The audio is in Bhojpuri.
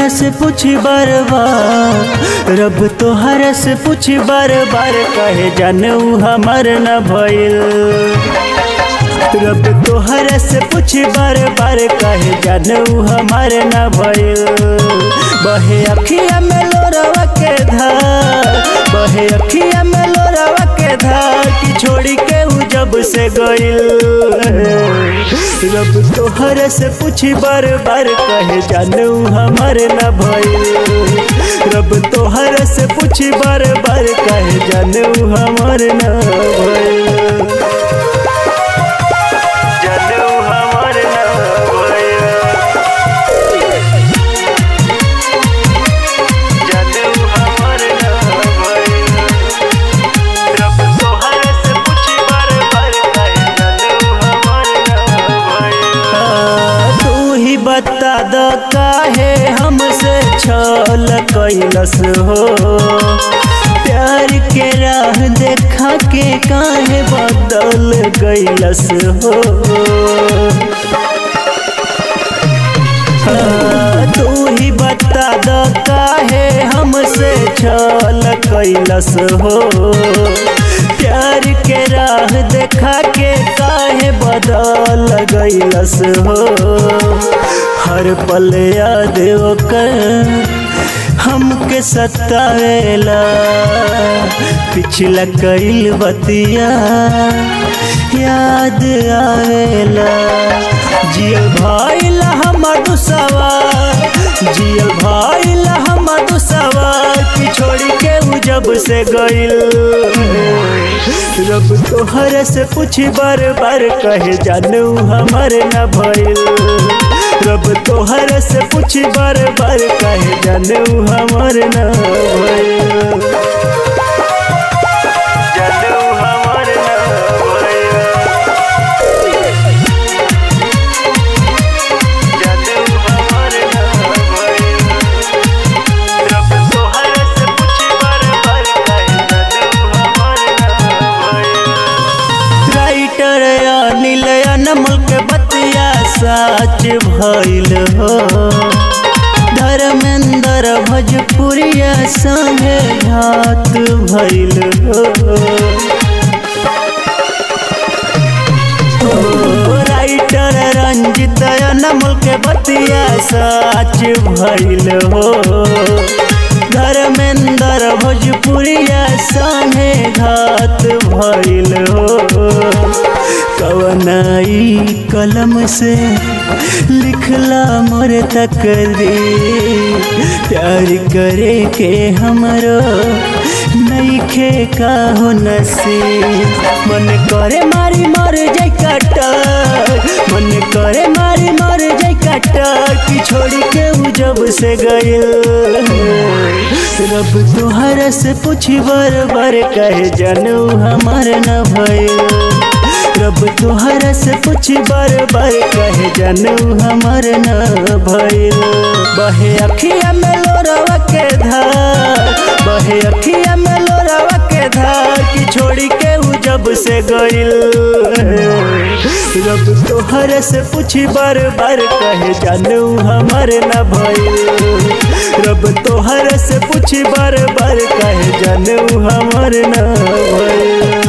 तोहरा से पूछी बार बार रब तोहरा से पूछी बार बार कहे जानू हमार न भइल रब तोहरा से पूछी बार बार कहे जानू हमार न भइल बहे अखिया में लोरवा के धार बहे अखिया में लोरवा के धार की छोड़ी के उ जब से गइल रब तोहरा से पूछी बार बार कहे जानू हमार न भइल रब तोहरा से पूछी बार बार कहे जानू हमार न भइल जानू हमार न भइल जानू हमार न भइल रब तोहरा से पूछी बार बार कहे जानू हमार न भइल तू ही बता द काहे हमसे छल कैलस हो प्यार के राह देखा के काहे बदल गैलस हो हाँ, तू ही बता द काहे हमसे छल कैलस हो प्यार के राह देखा के काहे बदल गैलस हो हर पल याद ओकर हमके सतावेला पिछला कइल बतिया याद आवेला जियल भाईला हमर दुसवा जियल भाईला हमर दुसवा की छोड़ी के उ जब से गइल रब तोहरा से पूछी बार बार कहे जानू हमार न भइल रब तोहरा से पूछी बार बार कहे जानू हमार न भइल जानू हमार न भइल जानू हमार न भइल रब तोहरा से पूछी बार बार कहे जानू हमार न भइल राइटर अनिल अनमल के बतिया साच भइल हो धर्मेंद्र भोजपुरिया संगे घात भइल हो ओ, राइटर रंजित अनमल के बतिया साच भइल हो धर्मेंद्र भोजपुरिया संगे घात भइल हो कवनाई कलम से लिखला मोर तकदी प्यार करे के हमरो नईखे का हो नसीब मन करे मारी मर जाई कटर मन करे मारी मर जाई कटर की छोड़ी के उ जब से गइल रब तोहरा से पूछी बार बार कहे जानू हमार न भइल रब तोहरा से पूछी बार बार कहे जानू हमार न भइल बहे अखिया में लोरवा के धार बहे अखिया में लोरवा के धार की छोड़ी के उ जब से गइल रब तोहरा से पूछी बार बार कहे जानू हमार न भइल रब तोहरा से पूछी बार बार कहे जानू हमार न भइल